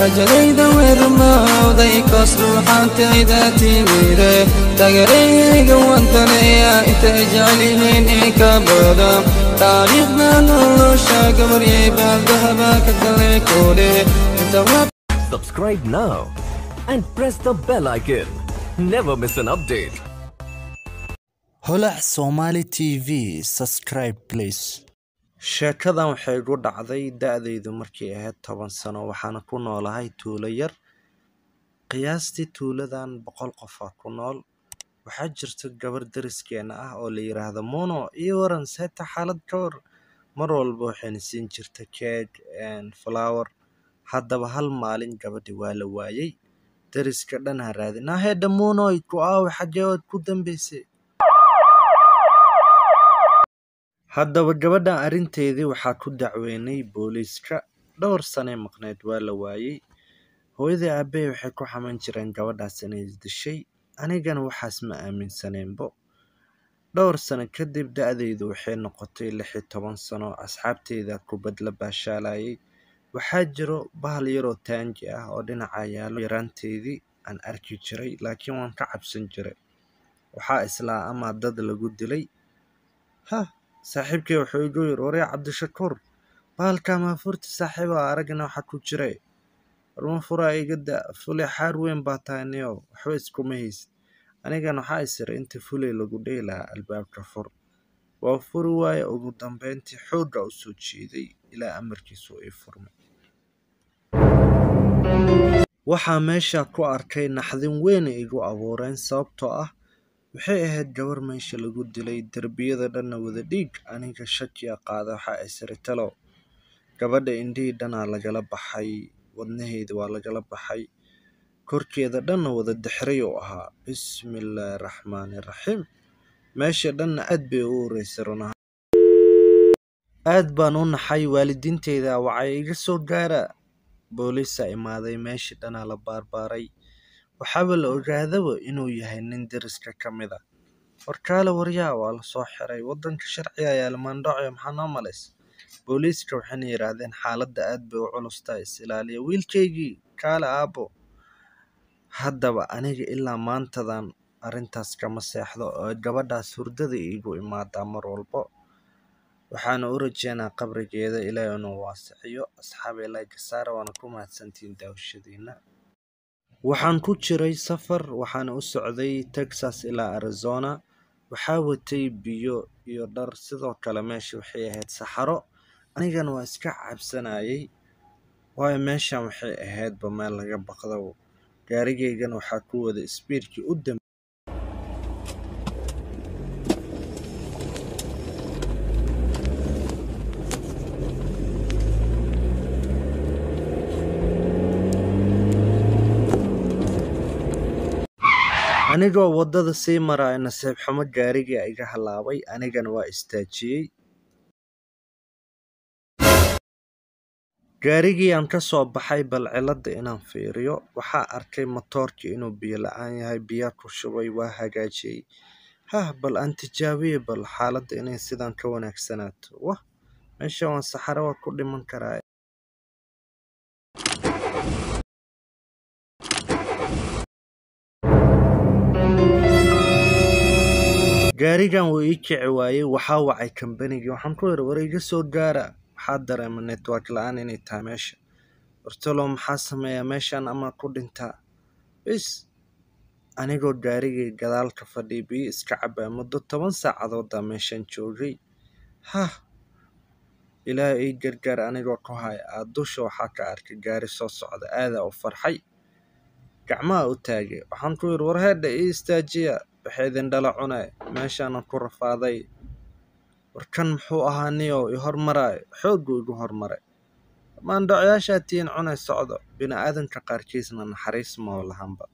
rajadayda weermawday koos ruuxaantayda timire tagarayga wantanaya intay jecelyihiin in ka bada taariikhda nolosha gabaryay baaldahaba ka galay koodhe Subscribe now and press the bell icon. Never miss an update. holac somali tv subscribe please sheekadan waxay igu dhacday da-daydu markay ahayd toban sano waxaana ku noolahay tuulo yar qiyaastii tuuladan boqol qofaa ku nool waxaa jirta gabar dariskeena ah oo la yiraahdo mono iyo waran seeta xaalad ka war mar walba waxayna siin jirta keeg flower haddaba hal maalin gabadhi waa la waayey dariska dhan ha raadin ahedha monoy ku aawe xaggee waad ku dambaysay haddaba gabadhan arrinteedii waxaa ku dacweynay booliiska dhowr sanay maqneyd waa la waayey hooyadii aabbahe waxay ku xaman jireen gabadhaas inay dishay anigana waxaas ma aaminsaneenbo dhowr sano kadib da-daydu waxay noqotay lix iyo toban sano asxaabteyda kubad la baashaalayay waxaa jiro bahal yaroo taangi ah oo dhinaca yaalo yaraanteydii aan arki jiray laakiin waan ka cabsan jiray waxaa islaa amaa dad lagu dilay hah saaxiibkay wuxuu igu yiri waryaa cabdishakuur bahalkaa maafurti saaxiiba aragna waxa ku jiray warma furaa iga da fulay xaar weyn baa tahay niyow waxba iskuma haysid anigana waxaa isiri inta fulay lagu dhehi lahaa albaabka fur waa furi waaye ugu dambeyntii xoogga u soo jeeday ilaa amarkiisu ii furmay waxaa meesha ku arkay naxdin weyn igu abuureen sababtoo ah waxay ahayd gabar meesha lagu dilay derbiyada dhanna wada dhiig aniga shakiya qaada waxaa isiri talow gabadha indhihii dhanaa lagala baxay wadnaheeda waa lagala baxay korkeeda dhanna wada dixray uu ahaa bismillaahi raxmaani raxiim meesha dhanna aad bay u ureysay runaha aad baan u naxay waalidiinteyda wacay iga soo gaara booliisa imaaday meeshii dhanaa la baarbaaray waxaaba la ogaadaba inuu yahay nin deriska ka mid a warkaale waryaa waa la soo xiray waddanka sharciga ayaa lamaandhoocio maxaa noo malaysa booliiska waxayna yidhaahdeen xaaladda aad bay u culustaa is ilaaliya wiilkaygii kaale aabbo haddaba aniga ilaa maantadan arrintaas kama seexdo oo gabadhaas hurdada iigu imaadaa mar walbo waxaana u rajeynaa qabrigeeda ilaahay inuu waasiciyo asxaabay laagasaara waana ku mahadsantihiin daawashadiina waxaan ku jiray safar waxaana u socday texas ilaa arizona waxaa watay biyo iyo dhar sidoo kale meesha waxay ahayd saxaro anigana waa iska cabsanayay waayo meeshan waxay ahaydba meel laga baqdo gaarigaygana waxaa ku wada sbiidkii u dambe anigoo waddada sii maraya nasiib xumo gaarigii iga halaabay anigana waa istaajiyey gaarigii aan ka soo baxay bal cilladda inaan fiiriyo waxaa arkay matoorkii inuu biyo la-aan yahay biyaa ku shubay waa hagaajiyey hah bal aan tijaabiye bal xaaladda inay sidan ka wanaagsanaato wah meesha waan saxaro waa ku dhiman karaa gaarigan wuu ii kici waayey waxaa wacay kambanigii waxaan ku yidhi war iga soo gaara waxaa dareema network la-aan inay tahay meesha wartalo maxaa sameeyaa meeshan ama ku dhintaa bis anigoo gaarigii gadaalka fadhiya biyo iska cabaa muddo toban saacadoodaa meeshan joogay hah ilaah ii gargaar anigoo ku haya aa dusha waxaa ka arkay gaari soo socda aadaa u farxay gacmaha u taagay waxaan ku yidhi war heedha ii istaajiya waxay idin dhala cunay meeshaanan ku rafaaday warkan muxuu ahaa niyow i hormaraayo xoogguu igu hormaray maandhocyaashaa tiin cunay socdo bini aadanka qaarkiisna naxariis maho lahanba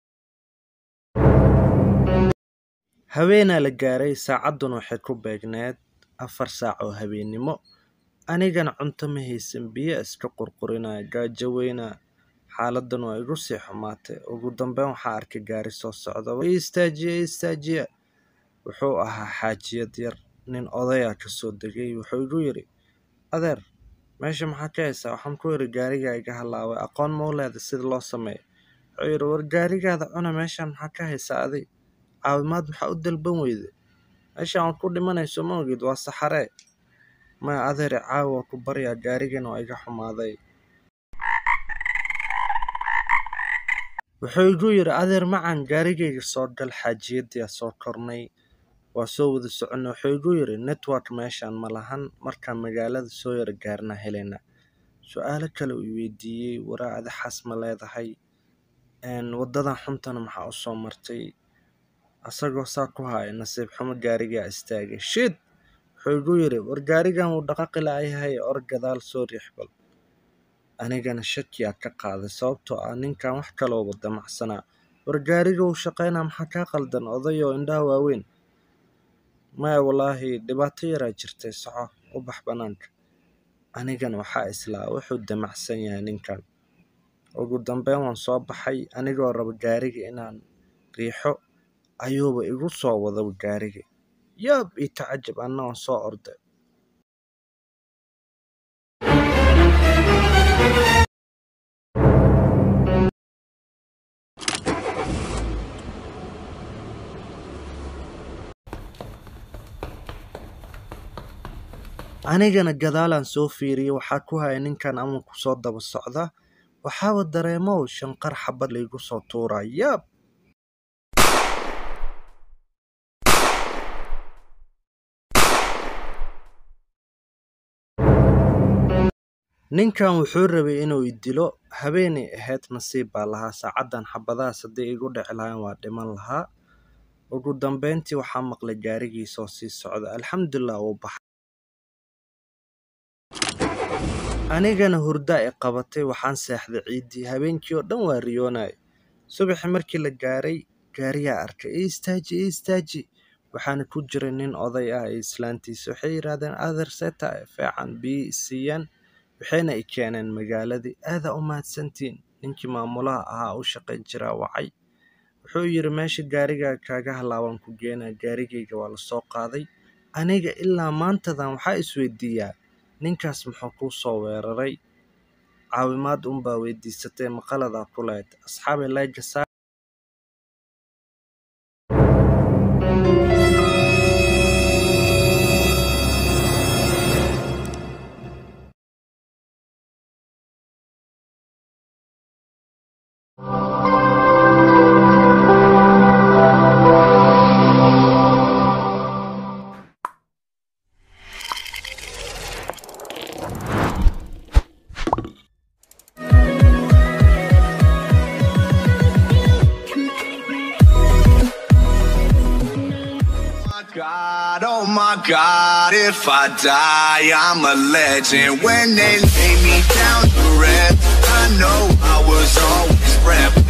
haweenaa la gaaray saacadduna waxay ku beegneed afar saac oo habeennimo anigana cunto ma haysan biyo iska qurqurinaya gaajo weynaa xaaladan waa igu sii xumaatay ugu dambeyn waxaa arkay gaari soo socda ii istaajiya ii istaajiya wuxuu ahaa xaajiyad yar nin odayaa ka soo degay wuxuu igu yidhi adeer meesha maxaa ka haysaa waxaan ku yidhi gaarigaa iga halaabay aqoon ma u leeda sida loo sameeyo wuxuu yidhi war gaarigaada cuna meeshaan maxaa ka haysaa adi caawimaad maxaa u dalban weyde meeshaan waad ku dhimanayso ma ogid waa saxaree maya adeere caawi waa ku baryaa gaarigan waa iga xumaaday wuxuu igu yidhi adeer macan gaarigayga soo gal xaajiyadii soo kornay waa soo wada soconnay wuxuu igu yidhi network meeshaan ma lahan markaan magaalada soo yara gaarnaa helena su-aalo kale uu weydiiyey waraacda xas ma leedahay wadadan xuntana maxaa u soo martay asagoo saa ku haya nasiib xumo gaarigaa istaagay shid wuxuu igu yidhi war gaarigan wuu dhaqaqi laayahay or gadaal soo riix bal anigana shakiyaa ka qaaday sababtoo ah ninkan wax kalooba damacsanaa war gaariga uu shaqaynaa maxaa kaa qaldan odayoo indhaha waaweyn maya wallaahi dhibaato yaraa jirtay soco u bax bannaanka anigana waxaa islaa wuxuu damacsan yahay ninkan ugu dambeyn waan soo baxay anigoo raba gaariga inaan riixo ayuuba igu soo wadaba gaariga yaab ii tacajab anna waan soo orday anigana gadaalaan soo fiiriyey waxaa ku haya ninkan ama ku soo daba socda waxaaba dareemow shanqar xabad laygu soo tuuraa yaab ninkan wuxuu rabay inuu i dilo habeenay ahayd nasiib baa lahaa saacaddan xabadahaas hadday igu dhici lahayn waa dhiman lahaa ugu dambeyntii waxaa maqlay gaarigiisoo sii socda alxamdulilah uu baxay anigana hurdaa i qabatay waxaan seexday ciiddii habeenkii oo dhan waa riyoonaya subaxii markii la gaaray gaariyaa arkay ii istaaji ii istaaji waxaana ku jiray nin oday ah iyo islaantiisa waxay yidhaahdeen adeer seeta feecan biyi siiyaan waxayna i keeneen magaaladii aadaa u mahadsantiin ninkii maamulaha ahaa u shaqayn jiraa wacay wuxuu yidhi meesha gaarigaa kaaga halaabaan ku geenaa gaarigayga waa lasoo qaaday aniga ilaa maantadan waxaa isweydiiyaa ninkaas muxuu kuu soo weeraray caawimaad unbaa weydiisatay maqaladaa ku lehed asxaabay layga saar God, oh my God, if I die, I'm a legend. When they lay me down to rest, I know I was always prepped.